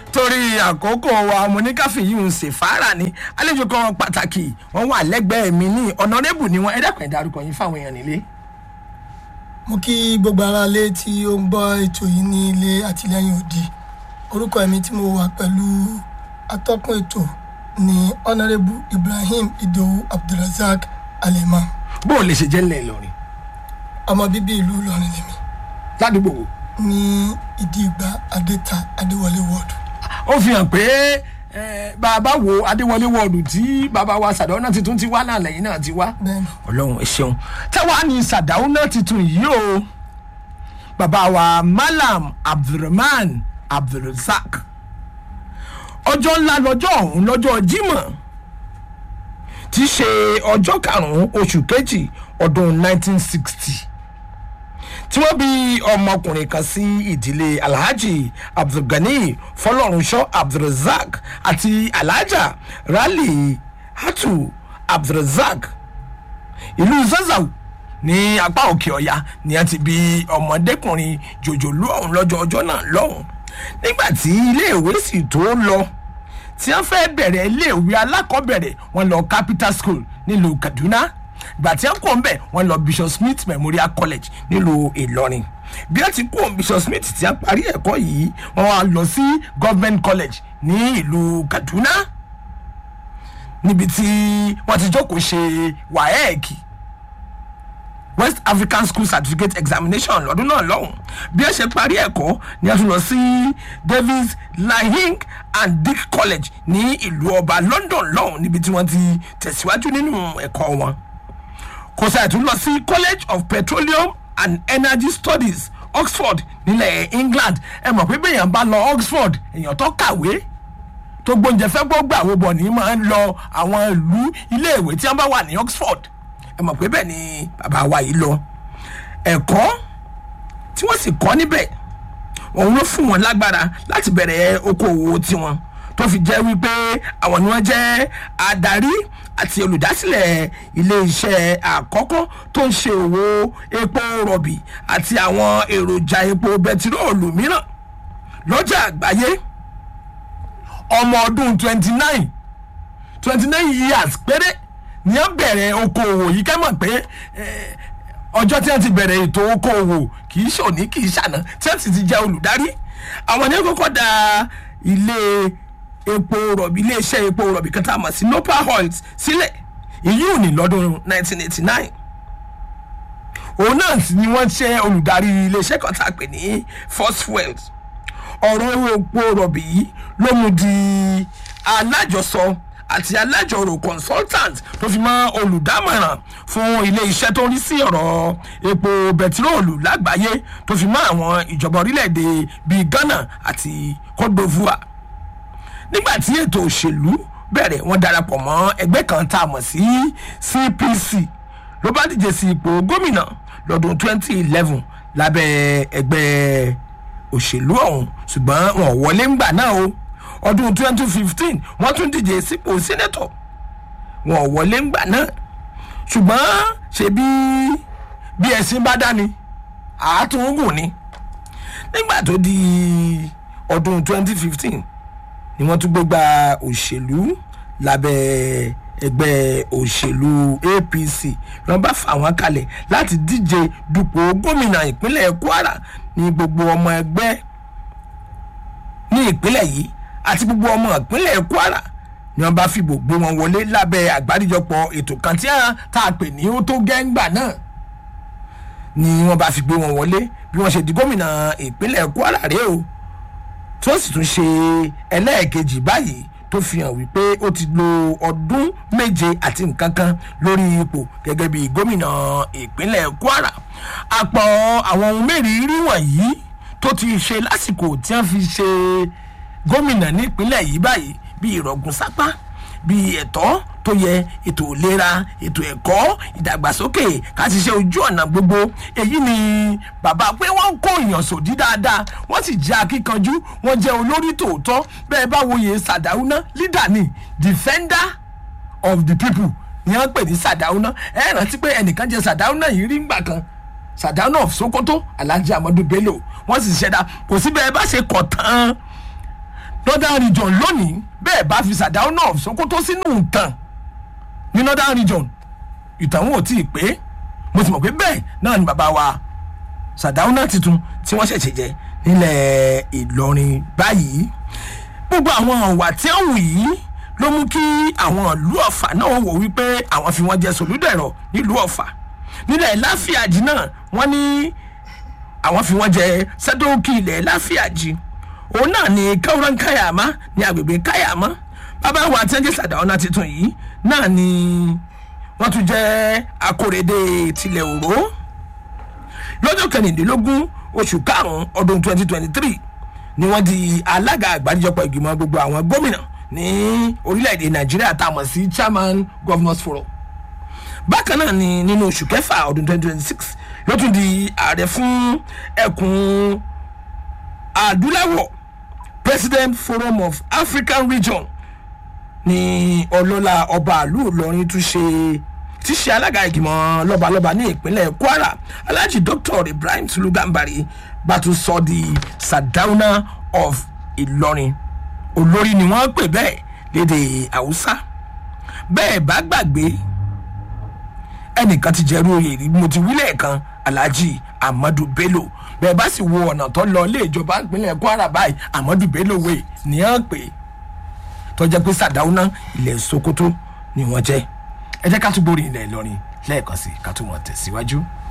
torí àkókò wa mo ní káfí yìí ń ṣe fàárà ni àlejò kan pàtàkì wọn wà lẹ́gbẹ̀ẹ́ mi ní ọ̀nàrẹ́bù ni wọn ẹ dẹ́kun ẹ̀ dárúkọ yín fáwọn èèyàn nílé. mo kí gbogbo ara lé tí ó ń gbọ́ ètò yìí ní ilé àtìlẹ́yìn òdì orúkọ mi tí mo wà pẹ̀lú atọ́kùn ètò ní honourable ibrahim idowu abdulrasaq alimam bó o lè ṣe jẹ́ ńlẹ̀ ìlọrin ọmọ bíbí ìlú ìlọrin lèmi ládùúgbò wo. ní ìdí ìgbà adéta adéwọlé wọ́ọ̀dù ó fi hàn pé eh, bàbá wo adéwọlé wọ́ọ̀dù tí bàbá wa sàdáwọ́nà tuntun ti wá náà lẹ́yìn náà ti wá. bẹ́ẹ̀ni ọlọ́run ẹ ṣeun táwa ní sàdáwọ́nà tuntun yìí o bàbá wa malam abdulrahman abdulrasaq ọjọ́ ńlá lọ́jọ́ ọ̀hún lọ́jọ́ jimoh tí í ṣe ọjọ́ karùn-ún oṣù kejì ọdún 1960 tí wọ́n bí ọmọkùnrin kan sí ìdílé alhaji abdulgani fọlọ́runṣọ́ abdulrasaq àti alhaja rali hatu abdulrasaq ìlú zazzau ní apá òkè ọ̀yà ni a ti bí ọmọdékùnrin jòjòlú ọ̀hún lọ́jọ́ ọjọ́ náà lọ́hùn nígbà tí iléèwé sì tó lọ tí wọ́n fẹ́ bẹ̀rẹ̀ iléèwé alákọ̀ọ́bẹ̀rẹ̀ wọn lọ capital school nílùú kaduna gbà tí wọ́n kò ń bẹ̀ wọ́n lọ bishop smith memorial college nílùú ìlọrin bí wọ́n ti kó bishop smith tí wọ́n parí ẹ̀kọ́ yìí wọ́n wá lọ sí government college ní ìlú kaduna níbi tí wọ́n ti jókòó ṣe waec west african school certificate examination lọ́dún náà lọ́hùn bí ẹ ṣe parí ẹ̀kọ́ ni a tún lọ sí davis lahing and dick college ní ìlú ọba london lọ́hùn níbi tí wọ́n ti tẹ̀síwájú nínú ẹ̀kọ́ wọn kò sáà tún lọ sí college of petroleum and energy studies oxford nílẹ̀ england ẹ mọ̀ pé bẹ́ẹ̀yàn bá lọ oxford èèyàn tó kàwé tó gbóúnjẹ fẹ́ gbọ́ gbà wo bọ̀ ní máa ń lọ àwọn ìlú iléèwé tí wọ́n bá wà ní oxford ẹ mọ̀ pé bẹ́ẹ̀ ni bàbá wa yìí lọ ẹ̀kọ́ tí wọ́n sì kọ́ níbẹ̀ òun ló fún wọn lágbára láti bẹ̀rẹ̀ okòwò tiwọn tó fi jẹ́ wípé àwọn ni wọ́n jẹ́ adarí àti olùdásílẹ̀ iléeṣẹ́ àkọ́kọ́ tó ń ṣe òwò epo rọ̀bì àti àwọn èròjà epo bẹtiróòlù mìíràn lọ́jà àgbáyé ọmọ ọdún twenty nine twenty nine years péré ní wọ́n bẹ̀rẹ̀ okòwò yìí ká mọ̀ pé eh, ọjọ́ tí wọ́n ti bẹ̀rẹ̀ ètò okòwò kì í ṣòní kì í ṣàná tí wọ́n sì ti jẹ́ olùdarí àwọn ní kọ́kọ́ da ilé epo rọ̀bì iléeṣẹ́ epo rọ̀bì kan tá a mọ̀ sí nopal oils sílẹ̀ èyí ò ní lọ́dún 1989 òun náà sì ni wọ́n ṣe olùdarí iléeṣẹ́ kan tá a pè ní first wells ọ̀rọ̀ epo rọ̀bì yìí ló mú di alájọsọ àti alájọrò consultant tó fi mọ́ olùdámọ̀ràn fún ilé iṣẹ́ tó ń rí sí ọ̀rọ̀ epo bẹtiróòlù lágbàáyé tó fi mọ́ àwọn ìjọba orílẹ̀-èdè bíi ghana àti cote divoire nígbà tí ètò òṣèlú bẹ̀rẹ̀ wọ́n darapọ̀ mọ́ ẹgbẹ́ kan tá a mọ̀ sí cpc ló bá díje sí ipò gómìnà lọ́dún 2011 lábẹ́ ẹgbẹ́ òṣèlú ọ̀hún ṣùgbọ́n wọn ò wọlé ńgbà náà o ọdún 2015 wọ́n tún díje sípò sẹ́nẹ́tọ̀ wọn ò wọlé ńgbà náà ṣùgbọ́n ṣe bí bí ẹ̀sìn bá dání àátúngùn ni nígbà tó di ọdún 2015 ni wọ́n tún gbégbá òṣèlú lábẹ́ ẹgbẹ́ òṣèlú apc wọ́n bá fà wọ́n kalẹ̀ láti díje dupò gómìnà ìpínlẹ̀ kwara ní gbogbo ọmọ ẹgbẹ́ ní ìpínlẹ̀ yìí àti gbogbo ọmọ ìpínlẹ̀ kwara ni wọ́n bá fìbò gbé wọn wọlé lábẹ́ àgbáríjọpọ̀ ètò kan tí wọ́n tá a pè ní ó tó gẹ́ngbà náà ni wọ́n bá fi gbé wọn wọlé bí wọ́n ṣe di gómìnà ìpínlẹ̀ kwara rèé o tó sì tún ṣe ẹlẹ́ẹ̀kejì báyìí tó fi hàn wípé ó ti lo ọdún méje àti nǹkan kan lórí ipò gẹ́gẹ́ bí gómìnà ìpínlẹ̀ kwara àpọ̀ àwọn ohun mẹ́rìírí wọ̀nyí tó ti ṣe lásìkò tí wọ́n fi ṣe gómìnà nípínlẹ̀ yìí báyìí bí ìrọ̀gùn sápá bí ẹ̀tọ́ tó yẹ ètò ìlera ètò ẹ̀kọ́ ìdàgbàsókè ká ti ṣe ojú ọ̀nà gbogbo èyí ni bàbá pé wọ́n ń kó èèyàn sòdí dáadáa wọ́n sì jẹ́ akíkanjú wọ́n jẹ́ olórí tòótọ́ bẹ́ẹ̀ bá wòye sàdáúná leader ni defender of the people ni wọ́n pè ní sàdáúná ẹ rántí pé ẹnìkan jẹ sàdáúná yìí rí ngbà kan sàdáúná of sokoto alhaji amadu bello wọ́n sì ṣẹ̀dá kò sí bẹ́ẹ̀ bá ṣe kọ̀ tán northern region lónìí bẹ́ẹ̀ bá fi sàdáúnà of sokoto sínú ìtàn ní northern region ìtàn wọn ò tí ì pé mo ti mọ̀ pé bẹ́ẹ̀ náà ni bàbá wa sàdáúnà tuntun tí wọ́n ṣẹ̀ṣẹ̀ jẹ nílẹ̀ ìlọrin báyìí gbogbo àwọn ọ̀wà tí ó wù yìí ló mú kí àwọn ìlú ọ̀fà náà wò wípé àwọn fi wọ́n jẹ sòlúdẹ̀rọ̀ nílùú ọ̀fà nílẹ̀ láfíàjì náà wọ́n ní àwọn fi wọ́n jẹ sẹ́dọ̀ọ́kì ilẹ̀ láfíàjì òun náà ni káwọ́rán káyàmá ní agbègbè káyàmá bàbá wa àtẹ́jẹ́ sàdáọ́nà tuntun yìí náà ni wọ́n tún jẹ́ akórèdè tilẹ̀ òró lọ́jọ́ kẹrìndínlógún oṣù karùn-ún ọdún twenty twenty three ni wọ́n di alága àgbáríjọpọ̀ ìgbìmọ̀ gbogbo àwọn gómìnà ní orílẹ̀-èdè nàìjíríà tá a mọ̀ sí chairman governors forum bákan náà ni nínú oṣù kẹfà ọdún twenty twenty six ló tún di ààrẹ fún ẹkùn adúláwọ̀ president forum of african region ní ọlọ́lá ọba àlú ìlọrin tún ṣe tí ṣe alága ìgbìmọ̀ lọ́balọ́ba ní ìpínlẹ̀ kwara alhaji dr ibrahim tulugambari bá tún sọ di sadauna of ìlọrin olórí ni wọ́n pè bẹ́ẹ̀ léde haúsá bẹ́ẹ̀ bá gbàgbé ẹnìkan ti jẹ́rú oyè rí mo ti wílẹ̀ kan alhaji amadu bello bẹ́ẹ̀ bá sì wo ọ̀nà tó lọ ilé ìjọba ìpínlẹ̀ kwara báyìí amadu bello wẹ̀ ní hàn pé tọ́jà pé sàdáúná ilẹ̀ sokoto ni wọ́n jẹ́ ẹ jẹ́ ká tún gbórí ilẹ̀ ìlọrin lẹ́ẹ̀kan sí ká tún wọn tẹ̀síwájú.